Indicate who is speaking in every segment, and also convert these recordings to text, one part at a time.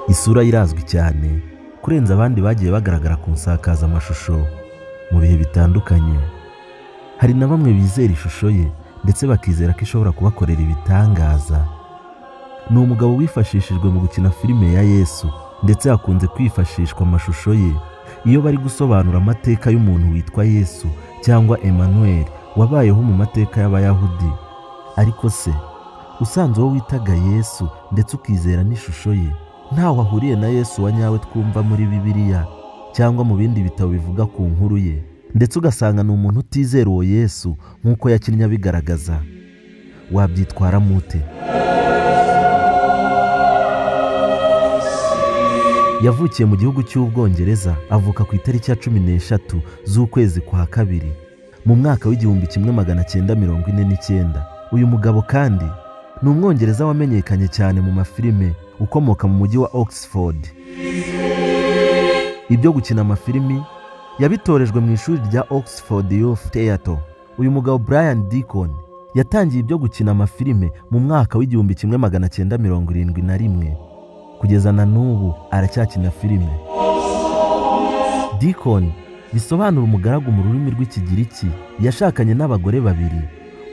Speaker 1: isura ye irazwi cyane kurenza abandi bagiye bagaragara ku nsakazamashusho mu bihe bitandukanye hari na bamwe bizera ishusho ye ndetse bakizera ko ishobora kubakorera ibitangaza ni umugabo wifashishijwe mu gukina filime ya yesu ndetse hakunze kwifashishwa amashusho ye iyo bari gusobanura amateka y'umuntu witwa yesu cyangwa Emmanuel wabayeho mu mateka y'abayahudi ariko se usanze uwo witaga yesu ndetse ukizera n'ishusho ye ntaho ahuriye na yesu wa nyawe twumva muri bibiliya cyangwa mu bindi bitabo bivuga ku nkuru ye ndetse ugasanga ni umuntu utizera uwo yesu nk'uko yakinnye abigaragaza wabyitwaramo ute yavukiye mu gihugu cy'ubwongereza avuka ku itariki ya cumi n'eshatu z'ukwezi kwa kabiri mu mwaka w'igihumbi kimwe magana cyenda mirongo ine n'icyenda uyu mugabo kandi ni umwongereza wamenyekanye cyane mu mafilime ukomoka mu mujyi wa oxford ibyo gukina amafilimi yabitorejwe mu ishuri rya oxford youth theatre uyu mugabo brian deacon yatangiye ibyo gukina amafilime mu mwaka w'igihumbi kimwe magana cyenda mirongo irindwi na rimwe kugeza na n'ubu aracyakina filime Deacon bisobanura umugaragu mu rurimi rw'ikigiriki yashakanye n'abagore babiri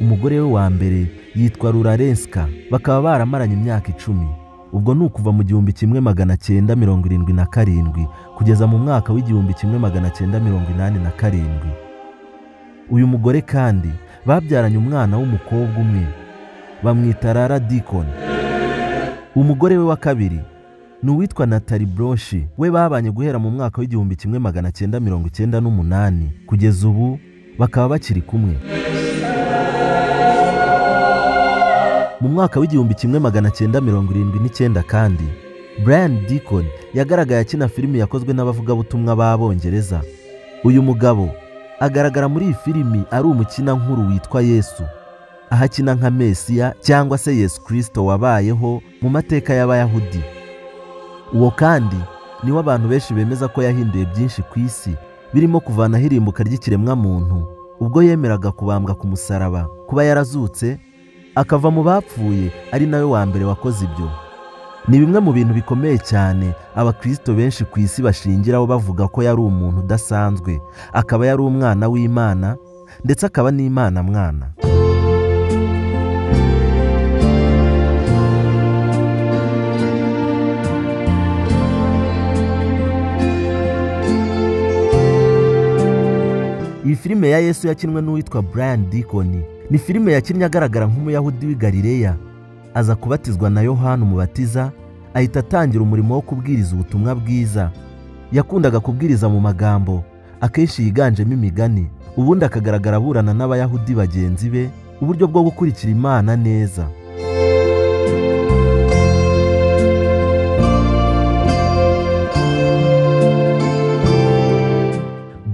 Speaker 1: umugore we wa mbere yitwa rurarenska bakaba baramaranye imyaka icumi ubwo ni ukuva mu gihumbi kimwe magana cyenda mirongo irindwi na karindwi kugeza mu mwaka w'igihumbi kimwe magana cyenda mirongo inani na karindwi uyu mugore kandi babyaranye umwana w'umukobwa umwe bamwita rara Deacon umugore we wa kabiri ni uwitwa natali broshi we babanye guhera mu mwaka w'igihumbi kimwe magana cyenda mirongo icyenda n'umunani kugeza ubu bakaba bakiri kumwe mu mwaka w'igihumbi kimwe magana cyenda mirongo irindwi n'icyenda kandi brian deacon yagaragaye akina filimi yakozwe n'abavugabutumwa b'abongereza uyu mugabo agaragara muri iyi filimi ari umukinankuru witwa yesu aho akina nka mesiya cyangwa se yesu kirisito wabayeho mu mateka y'abayahudi uwo kandi niwo abantu benshi bemeza ko yahinduye byinshi ku isi birimo kuvanaho irimbuka ry'ikiremwamuntu ubwo yemeraga kubambwa ku musaraba kuba yarazutse akava mu bapfuye ari nawe wa mbere wakoze ibyo ni bimwe mu bintu bikomeye cyane abakirisito benshi ku isi bashingiraho bavuga ko yari umuntu udasanzwe akaba yari umwana w'imana ndetse akaba n'imana mwana iyi filime ya yesu yakinwe n'uwitwa brian deacon ni filime yakinnye agaragara nk'umuyahudi w'i galileya aza kubatizwa na yohani umubatiza ahita atangira umurimo wo kubwiriza ubutumwa bwiza yakundaga kubwiriza mu magambo akenshi yiganjemo imigani ubundi akagaragara aburana n'abayahudi bagenzi be uburyo bwo gukurikira imana neza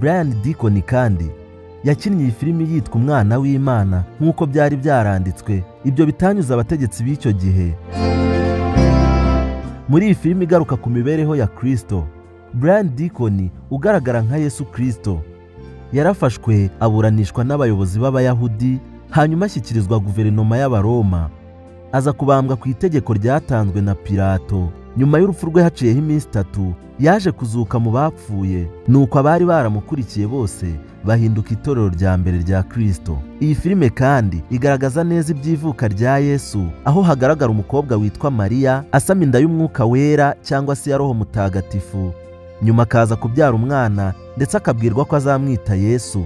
Speaker 1: Brian Deacon kandi yakinnye iyi filimi yitwa umwana w'imana nk'uko byari byaranditswe ibyo bitanyuze abategetsi b'icyo gihe muri iyi filimi igaruka ku mibereho ya kirisito Brian Deacon ugaragara nka yesu kirisito yarafashwe aburanishwa n'abayobozi b'abayahudi hanyuma ashyikirizwa guverinoma y'abaroma aza kubambwa ku itegeko ryatanzwe na pilato nyuma y'urupfu rwe haciyeho iminsi itatu yaje kuzuka mu bapfuye nuko abari baramukurikiye bose bahinduka itorero rya mbere rya kirisito iyi filime kandi igaragaza neza iby'ivuka rya yesu aho hagaragara umukobwa witwa mariya asama inda y'umwuka wera cyangwa se ya roho mutagatifu nyuma akaza kubyara umwana ndetse akabwirwa ko azamwita yesu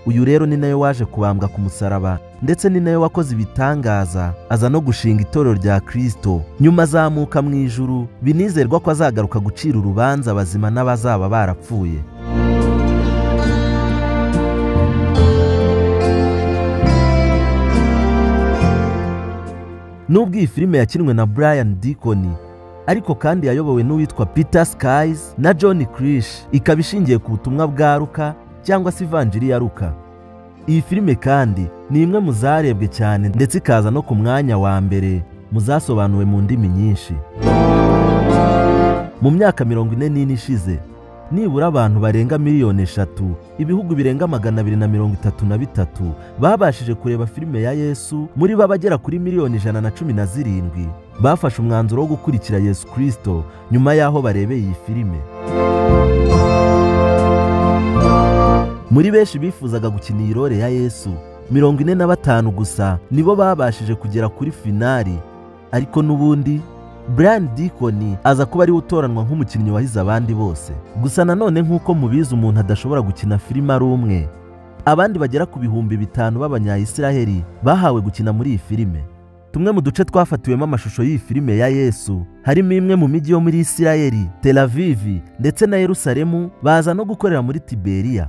Speaker 1: uyu rero ni nawe waje kubambwa ku musaraba ndetse ni nawe wakoze ibitangaza aza no gushinga itorero rya kirisito nyuma azamuka mu ijuru binizerwa ko azagaruka gucira urubanza abazima n'abazaba barapfuye nubwo iyi filime yakinwe na brian deacon ariko kandi yayobowe n'uwitwa peter skies na john krish ikaba ishingiye ku butumwa bwa ruka cyangwa se ivanjiri ya ruka iyi filime kandi ni imwe mu zarebwe cyane ndetse ikaza no ku mwanya wa mbere mu zasobanuwe mu ndimi nyinshi mu myaka mirongo ine n'ine ishize nibura abantu barenga miliyoni eshatu ibihugu birenga magana abiri na mirongo itatu na bitatu babashije kureba filime ya yesu muri bo abagera kuri miliyoni ijana na cumi na zirindwi bafashe umwanzuro wo gukurikira yesu kirisito nyuma y'aho barebeye iyi filime muri benshi bifuzaga gukina iyi role ya yesu mirongo ine na batanu gusa nibo babashije kugera kuri finari ariko n'ubundi Brian Deacon aza kuba ariwe utoranwa nk'umukinnyi wahize abandi bose gusa nanone nk'uko mubizi umuntu adashobora gukina filime ari umwe abandi bagera ku bihumbi bitanu b'abanyayisiraheli bahawe gukina muri iyi filime tumwe mu duce twafatiwemo amashusho y'iyi filime ya yesu harimo imwe mu mijyi yo muri isiraheli Tel Aviv ndetse na yerusalemu baza no gukorera muri tiberiya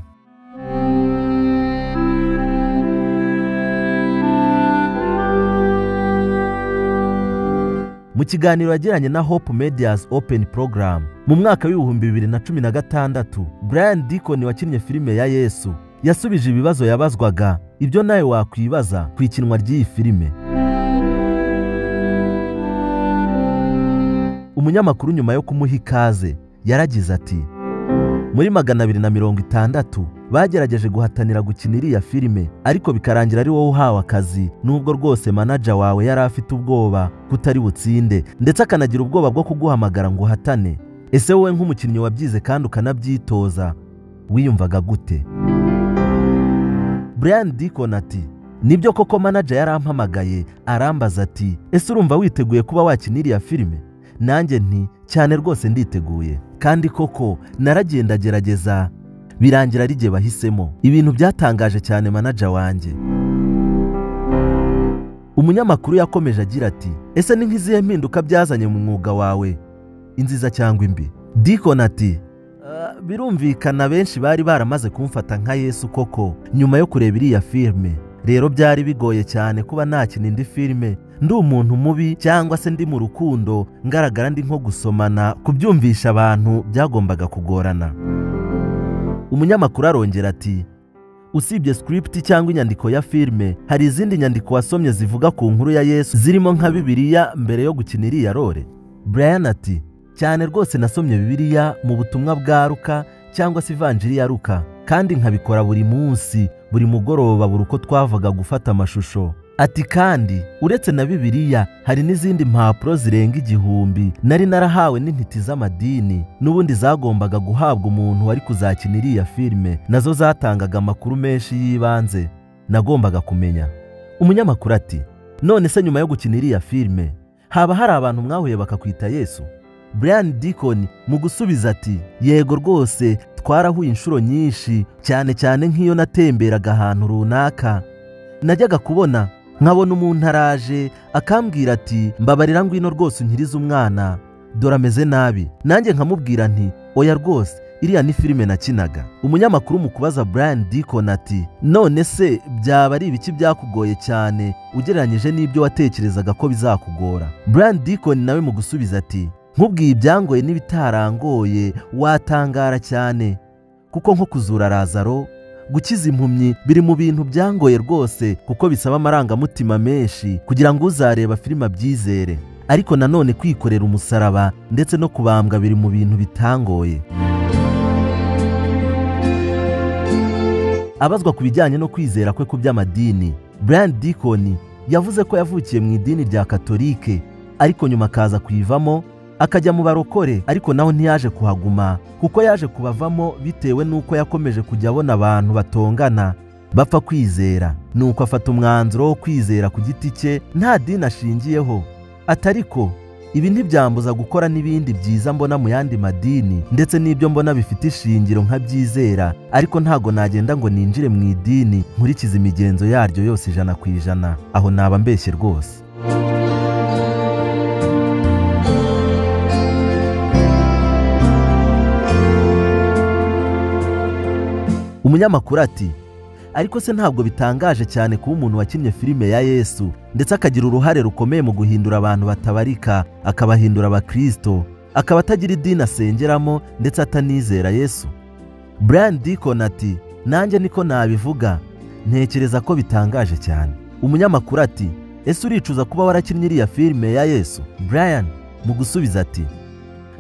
Speaker 1: mu kiganiro yagiranye na hope medias open program mu mwaka w'ibihumbi bibiri na cumi na gatandatu brian Deacon wakinnye filime ya yesu yasubije ibibazo yabazwaga ibyo nawe wakwibaza ku ikinwa ry'iyi filime umunyamakuru nyuma yo kumuha ikaze yaragize ati muri magana abiri na mirongo itandatu bagerageje guhatanira gukina iriya filime ariko bikarangira ari wowe uhawe akazi nubwo rwose manaja wawe yari afite ubwoba kutari butsinde ndetse akanagira ubwoba bwo kuguhamagara ngo uhatane ese wowe nk'umukinnyi wabyize kandi ukanabyitoza wiyumvaga gute Brian Deacon ati nibyo koko manaja yarampamagaye arambaza ati ese urumva witeguye kuba wakina iriya filime nanjye nti cyane rwose nditeguye kandi koko naragenda gerageza birangira ari jye bahisemo ibintu byatangaje cyane manaja wanjye umunyamakuru yakomeje agira ati ese ni nk'izihe mpinduka byazanye mu mwuga wawe inziza cyangwa imbi Deacon ati "Ah, birumvikana benshi bari baramaze kumfata nka yesu koko nyuma yo kureba iriya filime rero byari bigoye cyane kuba nakina indi filime ndi umuntu mubi cyangwa se ndi mu rukundo ngaragara ndi nko gusomana kubyumvisha abantu byagombaga kugorana umunyamakuru arongera ati usibye script cyangwa inyandiko ya filime hari izindi nyandiko wasomye zivuga ku nkuru ya yesu zirimo nka bibiliya mbere yo gukina iriya role brian ati cyane rwose nasomye bibiliya mu butumwa bwa ruka cyangwa se ivanjiri ya ruka kandi nkabikora buri munsi buri mugoroba buri uko twavaga gufata amashusho ati kandi uretse na bibiliya hari n'izindi mpapuro zirenga igihumbi nari narahawe n'intiti z'amadini n'ubundi zagombaga guhabwa umuntu wari kuzakina iriya filime nazo zatangaga amakuru menshi y'ibanze nagombaga kumenya umunyamakuru ati none se nyuma yo gukina iriya filime haba hari abantu mwahuye bakakwita yesu Brian Deacon mu gusubiza ati yego rwose twarahuye inshuro nyinshi cyane cyane nk'iyo natemberaga ahantu runaka najyaga kubona nkabona umuntu araje akambwira ati mbabarira ngwino rwose unkirize umwana dore ameze nabi nanjye nkamubwira nti oya rwose iriya ni filime nakinaga umunyamakuru mu kubaza Brian Deacon ati none se byaba ari ibiki byakugoye cyane ugereranyije n'ibyo watekerezaga ko bizakugora Brian Deacon nawe mu gusubiza ati nkubwiye ibyangoye n'ibitarangoye watangara cyane kuko nko kuzura razaro gukiza impumyi biri mu bintu byangoye rwose kuko bisaba amarangamutima menshi kugira ngo uzareba filime abyizere ariko nanone kwikorera umusaraba ndetse no kubambwa biri mu bintu bitangoye abazwa ku bijyanye no kwizera kwe ku by'amadini Brian Deacon yavuze ko yavukiye mu idini rya katolike ariko nyuma akaza kuyivamo akajya mu barokore ariko naho ntiyaje kuhaguma kuko yaje kubavamo bitewe n'uko yakomeje kujya abona abantu batongana bapfa kwizera nuko afata umwanzuro wo kwizera ku giti cye nta dini ashingiyeho atariko ibi ntibyambuza gukora n'ibindi byiza mbona mu yandi madini ndetse n'ibyo mbona bifite ishingiro nkabyizera ariko ntago nagenda ngo ninjire mu idini nkurikize imigenzo yaryo yose ijana ku ijana aho naba mbeshye rwose umunyamakuru ati ariko se ntabwo bitangaje cyane kuba umuntu wakinnye filime ya yesu ndetse akagira uruhare rukomeye mu guhindura abantu batabarika akabahindura abakirisito akaba atagira idini asengeramo ndetse atanizera yesu Brian Deacon ati nanjye niko nabivuga ntekereza ko bitangaje cyane umunyamakuru ati ese uricuza kuba warakinnye iriya filime ya yesu Brian mu gusubiza ati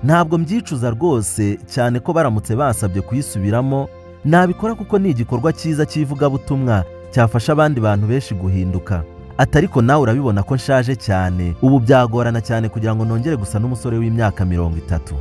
Speaker 1: ntabwo mbyicuza rwose cyane ko baramutse basabye kuyisubiramo nabikora kuko ni igikorwa cyiza cy'ivugabutumwa cyafasha abandi bantu benshi guhinduka ati ariko nawe urabibona ko nshaje cyane ubu byagorana cyane kugira ngo nongere gusa n'umusore w'imyaka mirongo itatu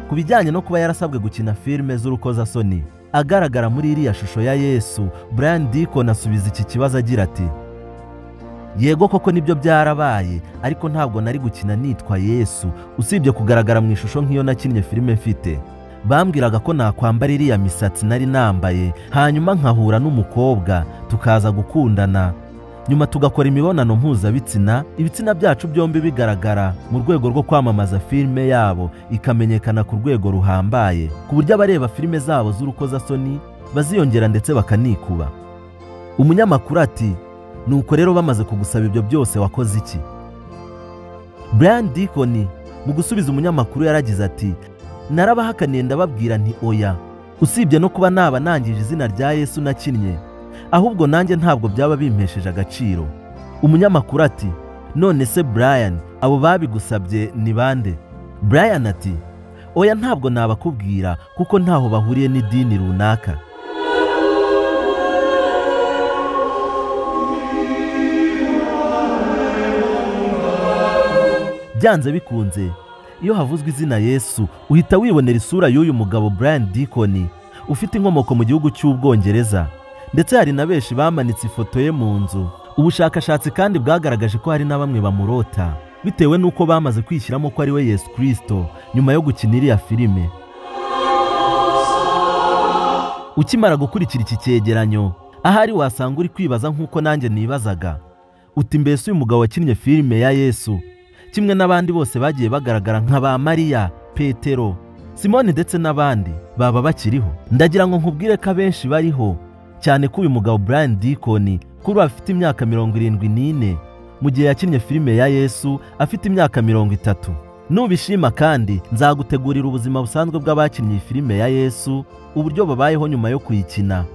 Speaker 1: ku bijyanye no kuba yarasabwe gukina filime z'urukozasoni agaragara muri iriya shusho ya yesu brian dikon asubiza iki kibazo agira ati yego koko nibyo byarabaye ariko ntabwo nari gukina nitwa yesu usibye kugaragara mu ishusho nk'iyo nakinnye filime mfite bambwiraga ko nakwambara iriya misatsi nari nambaye hanyuma nkahura n'umukobwa tukaza gukundana nyuma tugakora imibonano mpuzabitsina ibitsina byacu byombi bigaragara mu rwego rwo kwamamaza filime yabo ikamenyekana ku rwego ruhambaye ku buryo abareba filime zabo z'urukozasoni baziyongera ndetse bakanikuba umunyamakuru ati nuko rero bamaze kugusaba ibyo byose wakoze iki brian dikoni mu gusubiza umunyamakuru yaragize ati narabahakaniye ndababwira nti oya usibye no kuba naba nangije izina rya yesu nakinnye ahubwo nanjye ntabwo byaba bimpesheje agaciro umunyamakuru ati none se brian abo babigusabye ni bande brian ati oya ntabwo nabakubwira kuko ntaho bahuriye n'idini runaka byanze bikunze iyo havuzwe izina yesu uhita wibonera isura y'uyu mugabo brian dikoni ufite inkomoko mu gihugu cy'ubwongereza ndetse hari na benshi bamanitse ifoto ye mu nzu ubushakashatsi kandi bwagaragaje ko hari na bamwe bamurota bitewe n'uko bamaze kwishyiramo ko ari we yesu kirisito nyuma yo gukina iriya filime ukimara gukurikira iki cyegeranyo ahari wasanga uri kwibaza nk'uko nanjye nibazaga uti mbese uyu mugabo wakinnye filime ya yesu kimwe n'abandi bose bagiye bagaragara nka ba mariya petero simoni ndetse n'abandi baba bakiriho ndagira ngo nkubwire ko abenshi bariho cyane ko uyu mugabo brian dikoni kuri ubu afite imyaka mirongo irindwi n'ine mu gihe yakinnye filime ya yesu afite imyaka mirongo itatu nubishima kandi nzagutegurira ubuzima busanzwe bw'abakinnye filime ya yesu uburyo babayeho nyuma yo kuyikina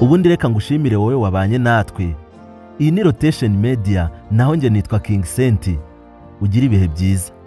Speaker 1: ubundi reka ngushimire wowe wabanye natwe iyi ni rotesheni mediya naho njye nitwa kingi senti ugira ibihe byiza